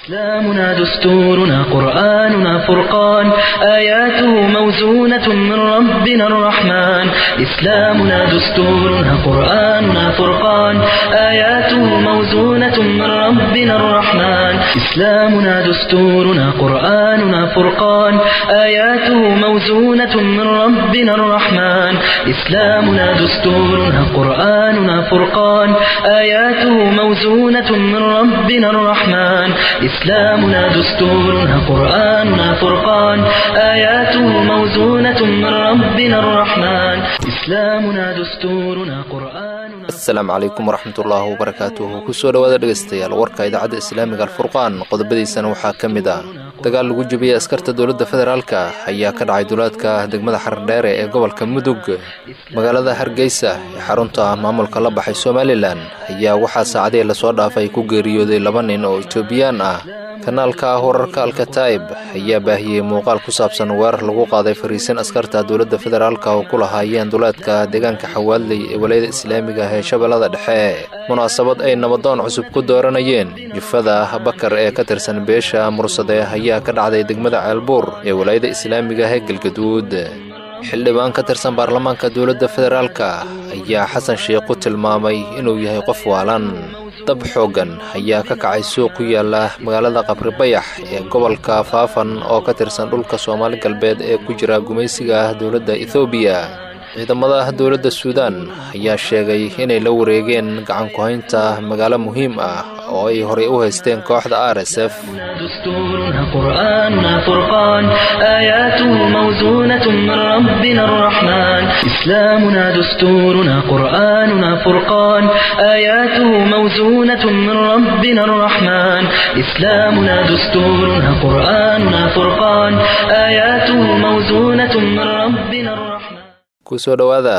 إسلامنا دستورنا قرآننا فرقان آياته موزونة من ربنا الرحمن إسلامنا دستورنا قرآننا فرقان آياته موزونة من ربنا الرحمن إسلامنا دستورنا قرآننا فرقان آياته موزونة من ربنا الرحمن إسلامنا دستورنا قرآننا فرقان آياته موزونة من ربنا الرحمن إسلامنا دستورنا قرآننا فرقان آياته موزونة من ربنا الرحمن إسلامنا دستورنا قرآننا asalaamu calaykum waraxmatullaahi wabarakaatuhu kusoo dhowaada dhegaystayaal warka idaacadda islaamiga alfurqaan qodobadiisana waxaa ka mid ah dagaal lagu jebiyey askarta dowladda federaalka ayaa ka dhacay duulaadka degmada xardheere ee gobolka mudug magaalada hargeysa ee xarunta maamulka la baxay somalilan ayaa waxaa saacadihii lasoo dhaafay ku geeriyooday laba nin oo etoobiyaan ah kanaalka wararka alkataib ayaa baahiyey muuqaal ku saabsan weerar lagu qaaday fariisin askarta dowladda federaalka oo ku lahaayeen duleedka deegaanka xawaadley ee walayada islaamiga ee shabeellada dhexe munaasabad ay nabadoon cusub ku dooranayeen jufada bakar ee ka tirsan beesha mursade ayaa ka dhacday degmada ceelbuur ee walayada islaamiga ee galgaduud xildhibaan ka tirsan baarlamaanka dowladda federaalka ayaa xasan sheikh ku tilmaamay inuu yahay qof waalan dab xooggan ayaa ka kacay suuq ku yaala magaalada qabribayax ee gobolka faafan oo ka tirsan dhulka soomaali galbeed ee ku jira gumaysiga dowladda ethoobiya ciidamada dowladda suudaan ayaa sheegay inay la wareegeen gacan ku-haynta magaalo muhiim ah oo ay horey u haysteen kooxda r s f دستورنا قرآننا فرقان آياته موزونة من ربنا الرحمن إسلامنا دستورنا قرآننا فرقان آياته موزونة من ربنا الرحمن إسلامنا دستورنا قرآننا فرقان آياته موزونة من ربنا الرحمن kusoo dhowaada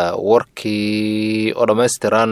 warkii oo dhammaystiran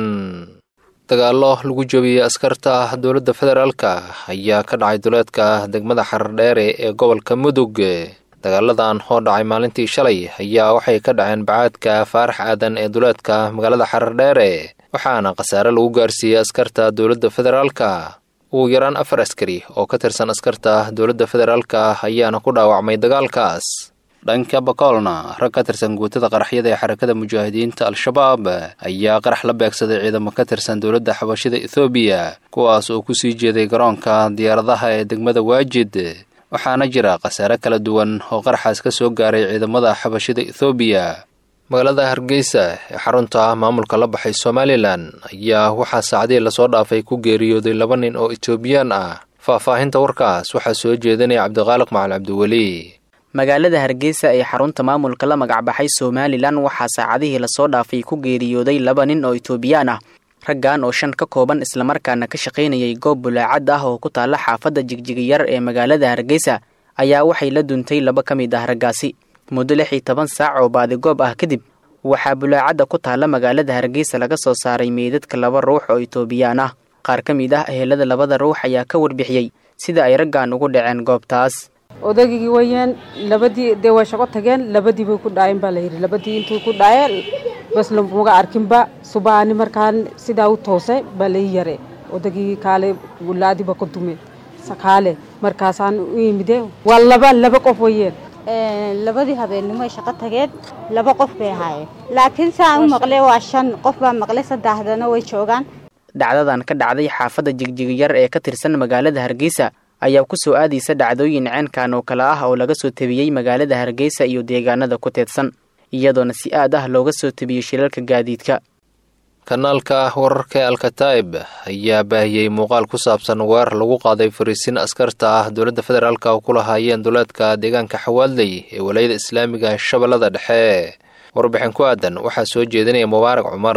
dagaallo lagu jebiyey askarta dowladda federaalka ayaa ka dhacay duleedka degmada xardheere ee gobolka mudug dagaaladan oo dhacay maalintii shalay ayaa waxay ka dhaceen bacaadka faarax aadan ee duleedka magaalada xardheere waxaana khasaare lagu gaarsiiyey askarta dowladda federaalka ugu yaraan afar askari oo ka tirsan askarta dowladda federaalka ayaana ku dhaawacmay dagaalkaas dhanka bakoolna rag ka tirsan guutada qaraxyada ee xarakada mujaahidiinta al-shabaab ayaa qarax la beegsaday ciidamo ka tirsan dowladda xabashida ethoobiya kuwaas oo ku sii jeeday garoonka diyaaradaha ee degmada waajid waxaana jira khasaare kala duwan oo qaraxaas ka soo gaaray ciidamada xabashida ethoobiya magaalada hargeysa ee xarunta maamulka la baxay somalilan ayaa waxaa saacadihii lasoo dhaafay ku geeriyooday laba nin oo etoobiyaan ah faahfaahinta warkaas waxaa soo jeedinaya cabdiqaaliq macali cabdiweli magaalada hargeysa ee xarunta maamulka la magacbaxay somalilan waxaa saacadihii lasoo dhaafay ku geeriyooday laba nin oo etoobiyaan ah raggan oo shan ka kooban islamarkaana ka shaqaynayay goob bulaacad ah oo ku taalla xaafadda jigjigiyar ee magaalada hargeysa ayaa waxay la duntay laba ka mid ah raggaasi muddo lix iyo toban saac oo baadigoob ah kadib waxaa bulaacadda ku taalla magaalada hargeysa laga soo saaray meydadka laba ruux oo etoobiyaan ah qaar ka mid ah ehelada labada ruux ayaa ka warbixiyey sida ay raggan ugu dhaceen goobtaas odaygii wayaan labadii dee way shaqo tageen labadii bay ku dhaayeen baa layidhi labadii intuu ku dhaaye bas lamaga arkinba subaani markaan sidaa u toosay baa lai yare odaygii kaale wulaadiiba ku dume kaale markaasaan u imide waa laba laba qof wayeen labadii habeennimo ay shaqo tageen laba qof bay ahaayeen laakiin saan u maqlay waa shan qof baa maqlay saddexdana way joogaan dhacdadan ka dhacday xaafadda jigjigiyar ee ka tirsan magaalada hargeysa ayaa ku soo aadaysa dhacdooyin ceenkan oo kale ah oo laga soo tebiyey magaalada hargeysa iyo deegaanada ku teedsan iyadoona si aad ah looga soo tebiyey shilalka gaadiidka kanaalka wararka ee alkataib ayaa baahiyey muuqaal ku saabsan weerar lagu qaaday fariisin askarta ah dowladda federaalka oo ku lahaayeen duleedka deegaanka xawaadley ee walayada islaamiga shabeellada dhexe warbixin ku aadan waxaa soo jeedinaya mubaarak cumar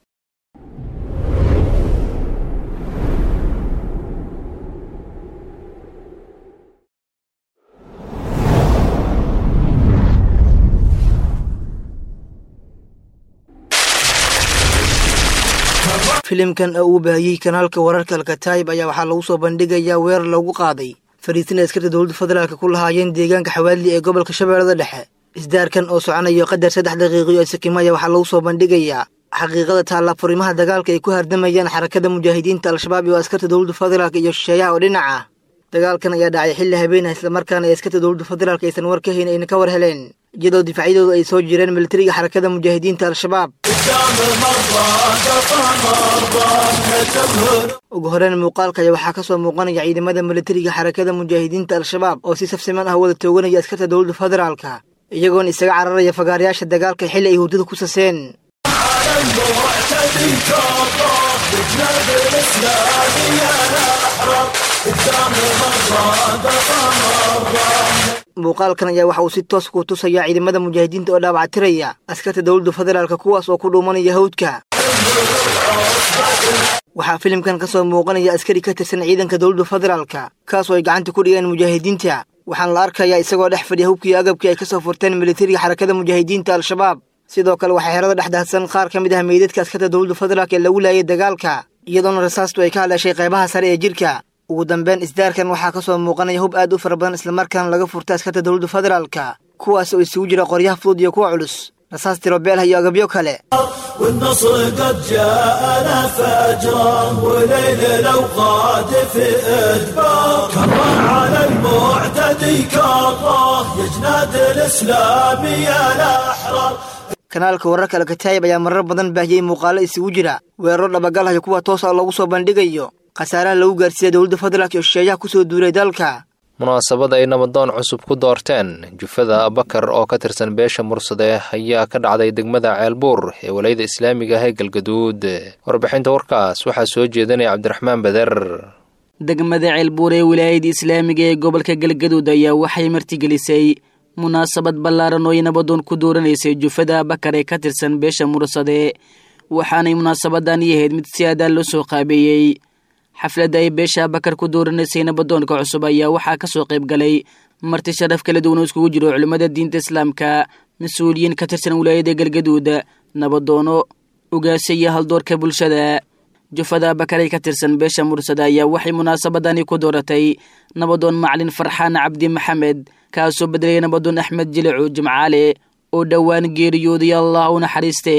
filimkan oo uu baahiyey kanaalka wararka alkataayib ayaa waxaa lagu soo bandhigayaa weerar lagu qaaday fariisin askarta dowladda federaalka ku lahaayeen deegaanka xawaadli ee gobolka shabeellada dhexe isdaarkan oo soconayo qadar saddex daqiiqiyo sikimaya waxaa lagu soo bandhigayaa xaqiiqada taalla furimaha dagaalka ay ku hardamayaan xarakada mujaahidiinta al-shabaab iyo askarta dowladda federaalk iyo shisheeyaha oo dhinaca dagaalkan ayaa dhacay xilli habeenah islamarkaana ee askarta dowladda federaalk aysan war ka hayn ayna ka war heleen iyadoo difaacyadooda ay soo jireen militariga xarakada mujaahidiinta al-shabaab ugu horeyn muuqaalka ayaa waxaa ka soo muuqanaya ciidamada militariga xarakada mujaahidiinta al-shabaab oo si safsiman ah wada tooganaya askarta dowladda federaalka iyagoona isaga cararaya fagaarayaasha dagaalka xilli ay hurdada ku saseen muuqaalkan ayaa waxa uu si toos ku tusayaa ciidamada mujaahidiinta oo dhaawactiraya askarta dowladda federaalka kuwaas oo ku dhuumanaya hawdka waxaa filimkan ka soo muuqanaya askari ka tirsan ciidanka dowladda federaalka kaasoo ay gacanta ku dhigeen mujaahidiinta waxaana la arkayaa isagoo dhex fadhiya hubkii agabkii ay ka soo furteen militariga xarakada mujaahidiinta al-shabaab sidoo kale waxaa xerada dhexdaadsan qaar ka mid ah meydadka askarta dowladda federaalk ee lagu laayay dagaalka iyadoona rasaastu ay ka hadlashay qaybaha sare ee jirka ugu dambeyn isdaarkan waxaa ka soo muuqanaya hub aad u fara badan islamarkaana laga furtay askarta dowladda federaalka kuwaas oo isugu jira qoryaha fudud iyo kuwa culus rasaas tirobeelha iyo agabyo kale والنصر قد جاءنا فجرا وليل الأوقات في إدبار كره على المعتدي كره يا جناد الإسلام يا الأحرار kanaalka wararka alkataayib ayaa marar badan baahiyey muuqaalo isugu jira weeraro dhabagalhayo kuwa toos ah loogu soo bandhigayo khasaaraha lagu gaarsiiya dowladda federaalk iyo shisheeyaha ku soo duulay dalka munaasabad ay nabadoon cusub ku doorteen jufada abakar oo ka tirsan beesha mursade ayaa ka dhacday degmada ceelbuur ee walayada islaamiga ah ee galgaduud warbixinta warkaas waxaa soo jeedinaya cabdiraxmaan beder degmada ceelbuur ee wilaayada islaamiga ee gobolka galgaduud ayaa waxay martigelisay munaasabad ballaaran oo ay nabadoon ku dooranaysay jufada abakar ee ka tirsan beesha mursade waxaanay munaasabadan yahayd mid si aadaan loo soo qaabeeyey xafladda ay beesha abakar ku dooranaysay nabadoonka cusub ayaa waxaa ka soo qayb galay marti sharaf kala duwan oo iskugu jiro culimmada diinta islaamka mas-uuliyiin ka tirsan wilaayada galgaduud nabadoono ugaasha iyo haldoorka bulshada jufada abakar ay ka tirsan beesha mursada ayaa waxay munaasabadani ku dooratay nabadoon macalin farxaan cabdi maxamed kaasoo bedelaya nabadoon axmed jilicu jimcaale oo dhowaan geeriyooday allah u naxariiste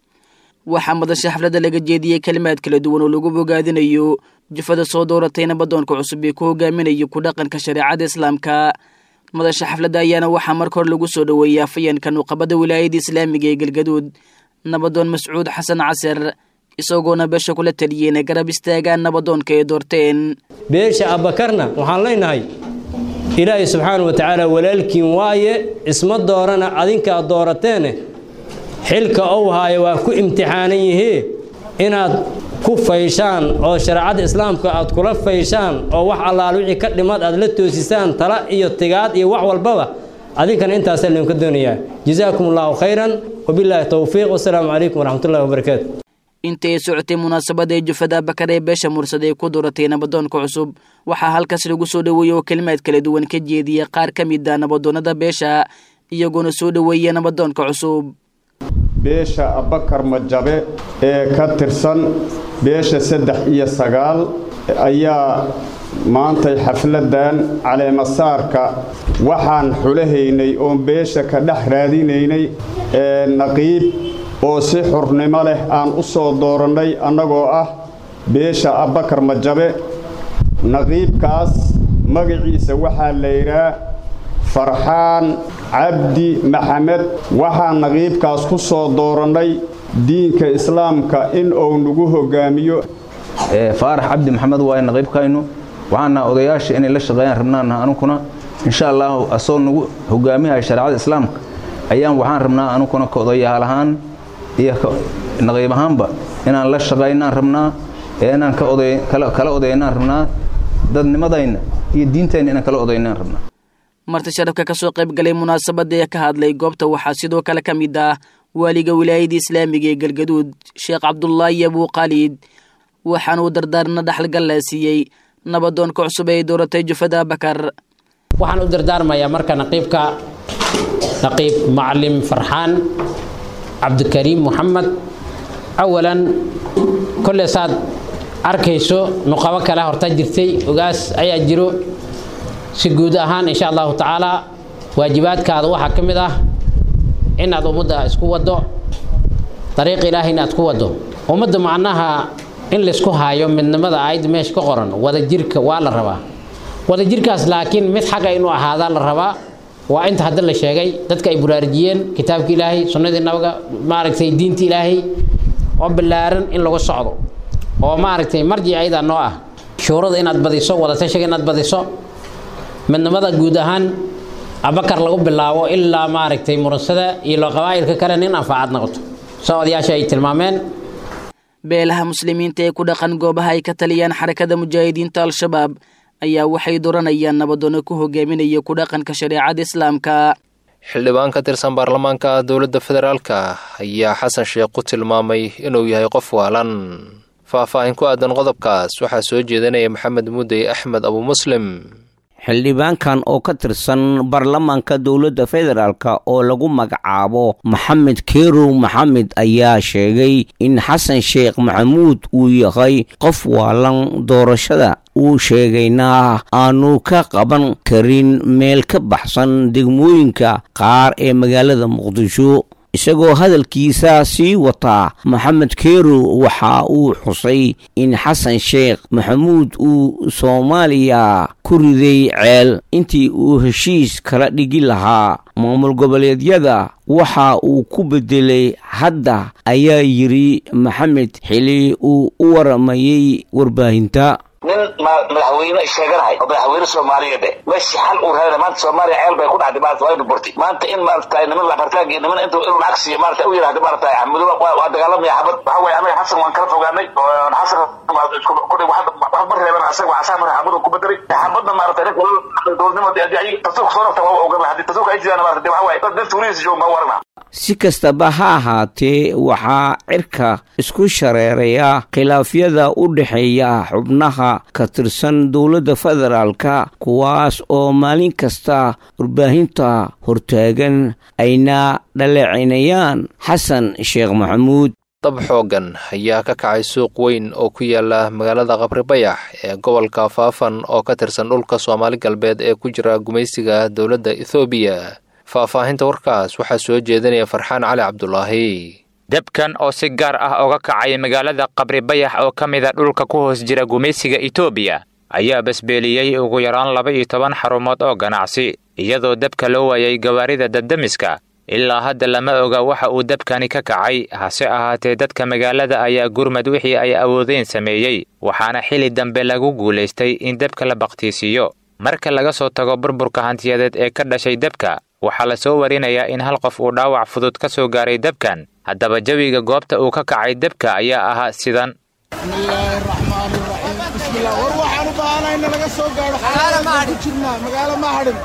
waxaa madasha xafladda laga jeediyey kelimaad kala duwan oo lagu bogaadinayo jufada soo dooratay nabadoonka cusub ee ku hogaaminayo ku dhaqanka shareecada islaamka madasha xafladda ayaana waxaa marka hore lagu soo dhoweeyey afayeenka nuuqabada wilaayada islaamiga ee galgaduud nabadoon mascuud xasan casar isagoona beesha kula taliyey inay garab istaagaan nabadoonka ay doorteen beesha abakarna waxaan leenahay ilaahay subxaana wa tacaala walaalkiin waaye isma doorana adinkaa doorateene xilka ou haayo waa ku imtixaanan yihii inaad ku fayshaan oo shareecada islaamka aad kula fayshaan oo wax allaal wixii ka dhimad aad la toosisaan tala iyo tigaad iyo wax walbaba adinkana intaasaa laydinka doonayaa jazaakum allaahu khayran wabilaahi towfiiq wasalaamu calaykum waraxmatullahi wabarakaatu inta ay socotay munaasabada ee jufada bakar ee beesha mursada ee ku dooratay nabadoonka cusub waxaa halkaas lagu soo dhoweeyey oo kelimaad kala duwan ka jeediya qaar ka mid a nabadoonnada beesha iyagoona soo dhoweeya nabadoonka cusub beesha abakar majabe ee ka tirsan beesha saddex iyo sagaal ayaa maantay xafladdan caleemasaarka waxaan xulahaynay oon beesha ka dhex raadinaynay ee naqiib oo si xurnimo leh aan u soo doorannay annagoo ah beesha abakar majabe naqiibkaas magaciisa waxaa la yidhaa farxaan cabdi maxamed waxaan naqiibkaas ku soo doorannay diinka islaamka in uu nagu hoggaamiyo faarax cabdi maxamed waaye naqiibkaynu waxaana odayaasha inay la shaqeeyaan rabnaana anukuna insha allaahu asoo nagu hogaamiyaha shareecada islaamka ayaan waxaan rabnaa anukuna ka odayaal ahaan iyo naqiib ahaanba inaan la shaqaynaan rabnaa ee inaan kala odaynaan rabnaa dadnimadayna iyo diintayna inaan kala odaynaan rabnaa marti sharafka ka soo qayb galay munaasabada ee ka hadlay goobta waxaa sidoo kale ka mid ah waaliga wilaayada islaamiga ee galgaduud sheekh cabdulaahi abuu khaalid waxaana uu dardaarna dhaxalgalla siiyey nabadoonka cusub ee dooratay jufada bakar waxaan u dardaarmayaa marka naqiibka naqiib macalin farxaan cabdikariim moxamed awalan kolle saad arkayso nuqabo kale horta jirtay ogaas ayaa jiro si guud ahaan insha allahu tacaalaa waajibaadkaada waxaa ka mid ah inaad ummadda isku waddo dariiq ilaahay inaad ku waddo ummadda macnaha in laysku haayo midnimada aayadda meesha ka qoran wada jirka waa la rabaa wadajirkaas laakiin mid xaga inuu ahaadaa la rabaa waa inta hadda la sheegay dadka ay buraarujiyeen kitaabka ilaahay sunnadii nabiga maaragtay diinta ilaahay oo ballaaran in lagu socdo oo maaragtay marjic ayada noo ah shuurada inaad badiso wadatashiga inaad badiso midnimada guud ahaan abakar lagu bilaabo ilaa maaragtay muransada iyo loo qabaa'ilka kale nin anfaacad noqoto soo odayaasha ay tilmaameen beelaha muslimiinta ee ku dhaqan goobaha ay ka taliyaan xarakada mujaahidiinta al-shabaab ayaa waxay doranayaan nabadoono ku hogaaminaya ku dhaqanka shareecada islaamka xildhibaan ka tirsan baarlamaanka dowladda federaalka ayaa xasan sheekh ku tilmaamay inuu yahay qof waalan faahfaahin ku aadan qodobkaas waxaa soo jeedinaya maxamed mudey axmed abu muslim xildhibaankan oo ka tirsan baarlamaanka dowladda federaalk oo lagu magacaabo maxamed kerow maxamed ayaa sheegay in xasan sheekh maxamuud uu yahay qof waalan doorashada uu sheegayna aanu ka qaban karin meel ka baxsan degmooyinka qaar ee magaalada muqdisho isagoo hadalkiisa sii wataa maxamed kerow waxa uu xusay in xasan sheekh maxamuud uu soomaaliya ku riday ceel intii uu heshiis kala dhigi lahaa maamul goboleedyada waxa uu ku bedelay hadda ayaa yidhi maxamed xili uu u waramayey warbaahinta nin madaxweyne sheeganahay oo madaxweyne soomaaliyeed eh meeshii xal uu raadina maanta soomaaliya ceel bay ku dhacday maarata waa inu burtay maanta in maarata niman labartaag iyo niman intuu inuu lacag siiyo maarata u yidhahda maarata axmedo waa dagaalamaya xabad waxa weeye anaga xasan waan kala fogaanay xasan kudhig wax ma reeban asaga waa asaa mara xabad ku bedelay xabadna maarata nin dowladnimo haddii tasuuq soo rabta waa ogan haddii tasuuq ay jiraan maarata waxa waaye dad dad tuurihiisa joogan baa warana si kastaba ha ahaatee waxaa cirka isku shareeraya khilaafyada u dhexeeya xubnaha ka tirsan dowladda federaalka kuwaas oo maalin kasta warbaahinta hortaagan ayna dhaleecinayaan xasan sheekh maxamuud dab xooggan ayaa ka kacay suuq weyn oo ku yaala magaalada qabribayax ee gobolka faafan oo ka tirsan dhulka soomaali galbeed ee ku jira gumaysiga dowladda ethoobiya faahfaahinta warkaas waxaa soo jeedinaya farxaan cali cabdulaahi debkan oo si gaar ah oga kacay magaalada qabribayax oo ka mida dhulka ku hoos jira gumaysiga etoobiya ayaa basbeeliyey ugu yaraan laba iyo toban xarumood oo ganacsi iyadoo debka loo waayay gawaarida dabdemiska ilaa hadda lama oga waxa uu debkani ka kacay hase ahaatee dadka magaalada ayaa gurmad wixii ay awoodeen sameeyey waxaana xili dambe lagu guulaystay in debka la bakhtiisiiyo marka laga soo tago burburka hantiyadeed ee ka dhashay debka waxaa la soo warinayaa in hal qof uu dhaawac fudud ka soo gaaray debkan haddaba jawiga goobta uu ka kacay debka ayaa ahaa sidan war waxaan u baahanahay in laga soo gaaro xaalada ku jirnaa magaalo ma hadhin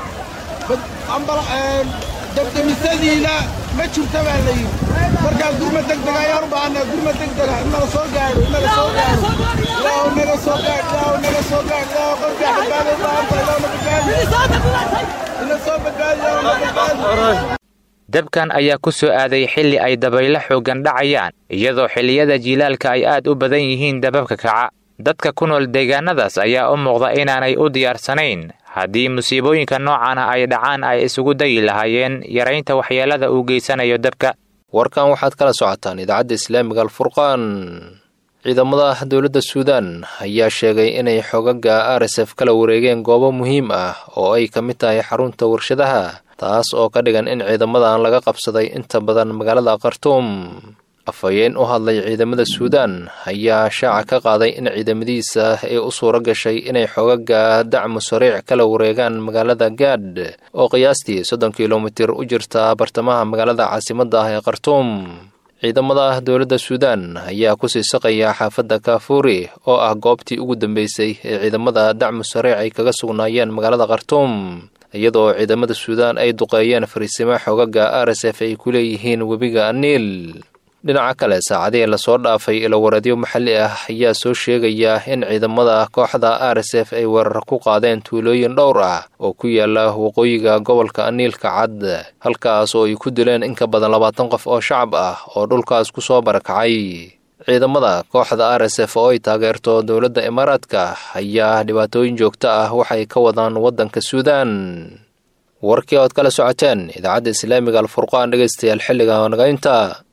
dabdemisadiina ma jirta baa la yidhi markaa gurma degdeg ayaan u baahanaa gurma degdega in nala soo gaadho in nala soo gaadho ilaahu naga soo gaadh ilaahu naga soo gaadh ilaahu qalbiga badbaado u baahan tahay ilaahu na badbaadi ina soo badbaadi ilaahu na badbaadi debkan ayaa ku soo aaday xilli ay dabaylo xooggan dhacayaan iyadoo xilliyada jiilaalka ay aad u badan yihiin dababka kaca dadka ku nool deegaanadaas ayaa u muuqda inaanay u diyaarsanayn haddii musiibooyinka noocan ah ay dhacaan ay isugu dayi lahaayeen yaraynta waxyeelada uu geysanayo debka warkan waxaad kala socotaan idaacadda islaamiga alfurqaan ciidamada dowladda suudan ayaa sheegay inay xogaga r s f kala wareegeen goobo muhiim ah oo ay ka mid tahay xarunta warshadaha taas oo ka dhigan in ciidamadan laga qabsaday inta badan magaalada khartuum afhayeen u hadlay ciidamada suudan ayaa shaaca ka qaaday in ciidamadiisa ay u suuro gashay inay xogaga dacmu sariic kala wareegaan magaalada gaadh oo qiyaastii soddon kilomitir u jirta bartamaha magaalada caasimadda ah ee khartuum ciidamada dowladda suudan ayaa kusii saqaya xaafadda kaafuuri oo ah goobtii ugu dambeysay ee ciidamada dacmu sariic ay kaga sugnaayeen magaalada khartuum iyadoo ciidamada suudan ay duqeeyeen fariisimo xogaga r s f ay ku leeyihiin webiga aniil dhinaca kale saacadihii lasoo dhaafay ilowareedyo maxalli ah ayaa soo sheegaya in ciidamada kooxda r s f ay weerar ku qaadeen tuulooyin dhowr ah oo ku yaala waqooyiga gobolka aniilka cad halkaas oo ay ku dileen in ka badan labaatan qof oo shacab ah oo dhulkaas ku soo barakacay ciidamada kooxda r s f oo ay taageerto dowladda imaaraadka ayaa dhibaatooyin joogto ah waxay ka wadaan waddanka suudan warkii ood kala socoteen idaacadda islaamiga alfurqaan dhegaystayaal xilliga nagaynta